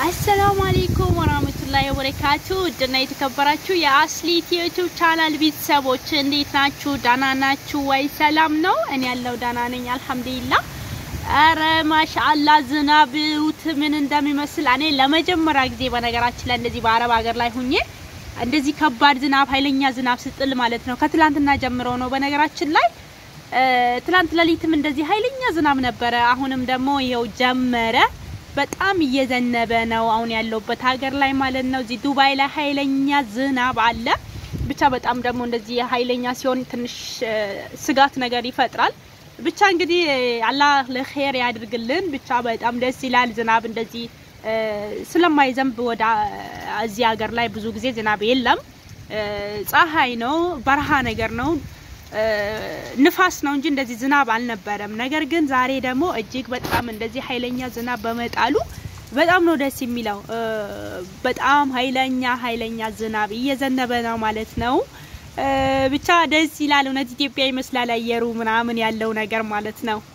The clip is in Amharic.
አሰላሙ አሌይኩም ወራህመቱላሂ ወበረካቱ ውድና የተከበራችሁ የአስሊት የዩቱብ ቻናል ቤተሰቦች እንዴት ናችሁ? ዳና ናችሁ ወይ? ሰላም ነው? እኔ ያለው ዳና ነኝ አልሐምዱሊላህ። አረ ማሻአላ ዝናብ እዩት ምን እንደሚመስል። እኔ ለመጀመሪያ ጊዜ በነገራችን ላይ እንደዚህ በአረብ ሀገር ላይ ሁኜ እንደዚህ ከባድ ዝናብ ኃይለኛ ዝናብ ስጥል ማለት ነው ከትላንትና ጀምሮ ነው በነገራችን ላይ ትላንት ሌሊትም እንደዚህ ኃይለኛ ዝናብ ነበረ። አሁንም ደግሞ ይኸው ጀመረ። በጣም እየዘነበ ነው አሁን ያለውበት ሀገር ላይ ማለት ነው። እዚህ ዱባይ ላይ ኃይለኛ ዝናብ አለ። ብቻ በጣም ደግሞ እንደዚህ ኃይለኛ ሲሆን ትንሽ ስጋት ነገር ይፈጥራል። ብቻ እንግዲህ አላህ ለኸይር ያድርግልን። ብቻ በጣም ደስ ይላል ዝናብ እንደዚህ ስለማይዘንብ ወደ እዚህ ሀገር ላይ ብዙ ጊዜ ዝናብ የለም። ፀሐይ ነው፣ በረሃ ነገር ነው ንፋስ ነው እንጂ እንደዚህ ዝናብ አልነበረም። ነገር ግን ዛሬ ደግሞ እጅግ በጣም እንደዚህ ኃይለኛ ዝናብ በመጣሉ በጣም ነው ደስ የሚለው። በጣም ኃይለኛ ኃይለኛ ዝናብ እየዘነበ ነው ማለት ነው። ብቻ ደስ ይላል። እውነት ኢትዮጵያ ይመስላል አየሩ ምናምን ያለው ነገር ማለት ነው።